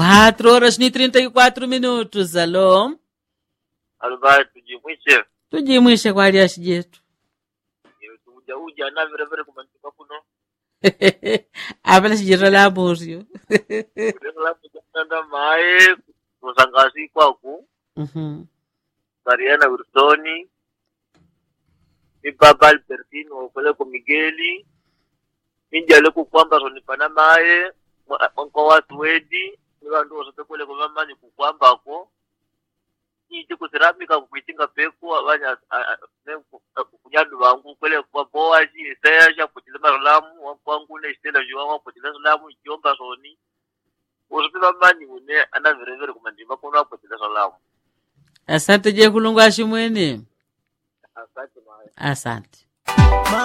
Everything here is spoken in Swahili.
4 horas ni 34 minutos. Alô? Alvai tujimwishe Tujimwishe kwa aliashi jetu. uja uja na vile vile kumantika kuno Apela shijero la morio. labda mae kusangasi kwaku Mhm. Mariana Wilsoni mi baba Albertino opeleko Migeli minjale kukwamba sonipana maye mwa watu wedi ni vandu osote kule kuvamanyi kukwambako iti kusiramika kuitinga peku avanya kunyandu vangu kwele kwa boazi eseya shapotile marolamu wakwangu ne stela juwa wapotile salamu ikiomba soni osote vamanyi une ana verevere kumandimba kono apotile salamu Asante je kulungu ashimwene. asante maye Asante.